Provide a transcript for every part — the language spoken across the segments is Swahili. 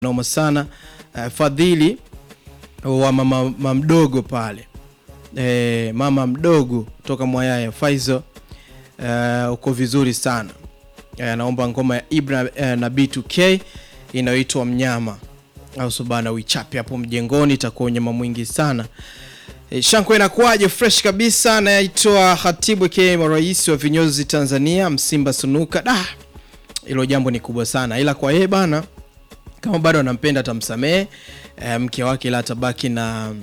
noma sana uh, Fadhili wa mama, mama mdogo pale e, mama mdogo toka Mwayaya Faizo uh, uko vizuri sana uh, naomba ngoma ya Ibra uh, na B2K inayoitwa Mnyama au subana uichape hapo mjengoni, itakuwa unyama mwingi sana. E, Shanko inakuwaje? Fresh kabisa. Naitwa Khatibu K, rais wa vinyozi Tanzania, Msimba Sunuka. Da, hilo jambo ni kubwa sana, ila kwa yeye bana, kama bado anampenda atamsamehe e, mke wake, ila atabaki na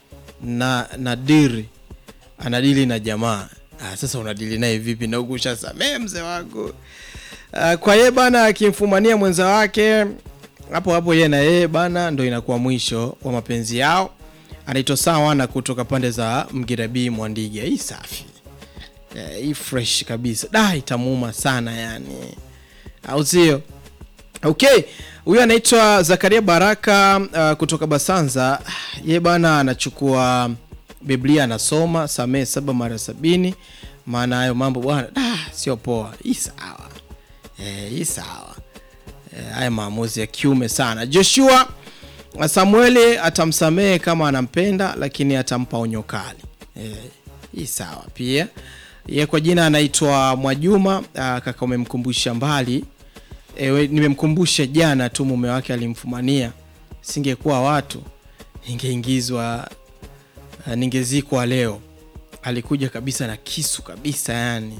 na na diri anadili na jamaa. Ah, sasa unadili naye vipi na huku ushasamehe mzee wako? Ah, kwa yeye bana, akimfumania mwenza wake hapo hapo, yeye na yeye bana, ndo inakuwa mwisho wa mapenzi yao. Anaitwa sawa na kutoka pande za Mgirabii Mwandiga. Hii safi Eh, hii fresh kabisa, da itamuuma sana yani, au sio? Okay, huyu anaitwa Zakaria Baraka uh, kutoka Basanza. Ye bana anachukua Biblia anasoma samehe saba mara sabini, maana hayo mambo bwana da sio poa. Hii sawa eh, hii sawa eh, haya maamuzi ya kiume sana. Joshua Samueli atamsamehe kama anampenda, lakini atampa onyo kali eh, hii sawa pia. Ye kwa jina anaitwa Mwajuma. Uh, kaka umemkumbusha mbali Ewe, nimemkumbusha jana tu mume wake alimfumania, singekuwa watu ningeingizwa, uh, ningezikwa leo. Alikuja kabisa na kisu kabisa, yani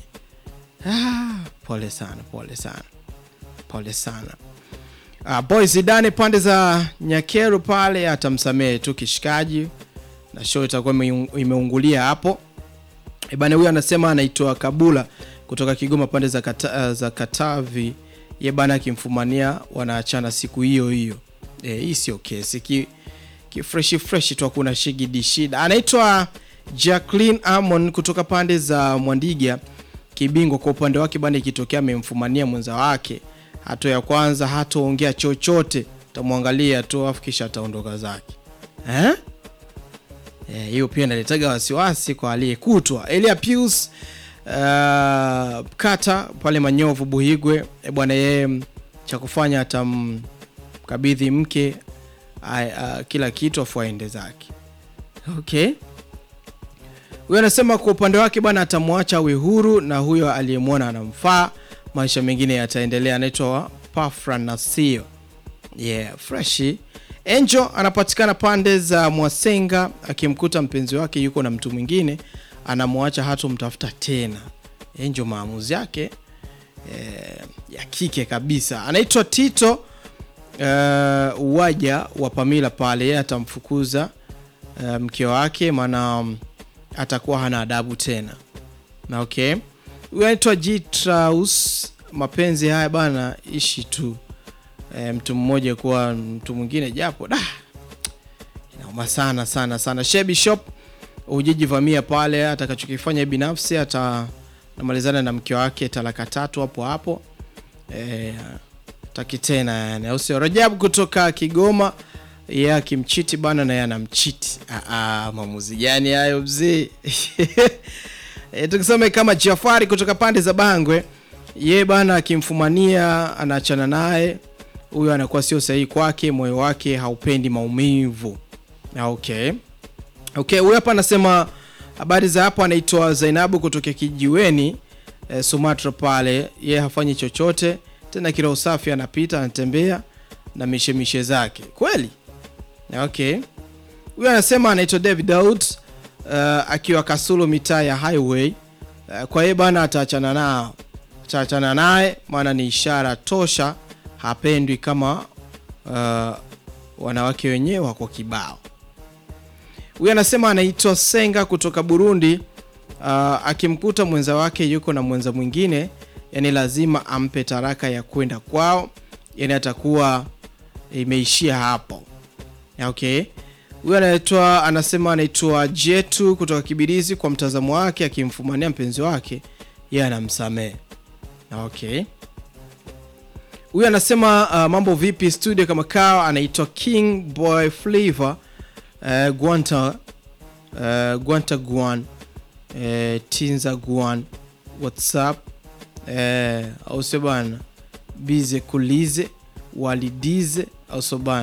ah, pole sana, pole sana, pole sana. Uh, boy Zidane pande za Nyakeru pale atamsamehe tu kishikaji, na show itakuwa imeung- imeungulia hapo. E bana, huyu anasema anaitwa Kabula kutoka Kigoma pande za, kata, uh, za Katavi ye bana akimfumania wanaachana siku hiyo hiyo. E, hii sio kesi ki, ki fresh fresh tu, hakuna shigidi shida. Anaitwa Jacqueline Amon kutoka pande za Mwandiga Kibingwa. Kwa upande wake bana, ikitokea amemfumania mwenza wake, hatua ya kwanza hataongea chochote, tamwangalia tu afu kisha ataondoka zake eh? Eh, hiyo pia inaletaga wasiwasi kwa aliyekutwa. Elia Pius uh, kata pale Manyovu Buhigwe, e bwana, yeye cha kufanya atamkabidhi mke a, a, kila kitu afu aende zake. Okay, huyo anasema kwa upande wake bwana atamwacha awe huru na huyo aliyemwona anamfaa, maisha mengine yataendelea. Anaitwa Pafra Nasio. Yeah, freshi. Angel anapatikana pande za Mwasenga, akimkuta mpenzi wake yuko na mtu mwingine anamwacha hatomtafuta tena. Angel maamuzi yake eh, ya kike kabisa. Anaitwa Tito eh, uwaja wa Pamila pale, yeye atamfukuza eh, mke wake, maana um, atakuwa hana adabu tena. Na okay, huyu anaitwa Jitraus. Mapenzi haya bana, ishi tu e, mtu mmoja kuwa mtu mwingine, japo da inauma sana sana sana. Shebi Shop ujijivamia pale, atakachokifanya binafsi atanamalizana na mke wake talaka tatu hapo hapo e, taki tena yani, au sio? Rajabu kutoka Kigoma, yeye akimchiti bana na yeye anamchiti. Ah, ah, maamuzi gani hayo mzee? E, tukisema kama Jafari kutoka pande za Bangwe, ye bana akimfumania anaachana naye, huyo anakuwa sio sahihi kwake, moyo wake haupendi maumivu. Ah, Okay, okay, huyo hapa anasema habari za hapo, anaitwa Zainabu kutoka kijiweni eh, Sumatra pale, ye hafanyi chochote tena, kila usafi anapita anatembea na mishemishe zake kweli. Ah, Okay, huyo anasema anaitwa David Daud uh, akiwa Kasulu mitaa ya highway uh, kwa hiyo bana ataachana nao ataachana naye maana ni ishara tosha hapendwi kama uh, wanawake wenyewe wako kibao huyu anasema anaitwa Senga kutoka Burundi uh, akimkuta mwenza wake yuko na mwenza mwingine yani lazima ampe taraka ya kwenda kwao yani atakuwa imeishia hapo okay huyu anaitwa anasema anaitwa Jetu kutoka Kibirizi. Kwa mtazamo wake, akimfumania mpenzi wake yeye anamsamehe. Okay, huyu anasema uh, mambo vipi studio kama kawa. Anaitwa King Boy Flavor uh, Gwanta uh, Gwanta Guan uh, Tinza Guan WhatsApp uh, au sio bana, bize kulize walidize au sio bana?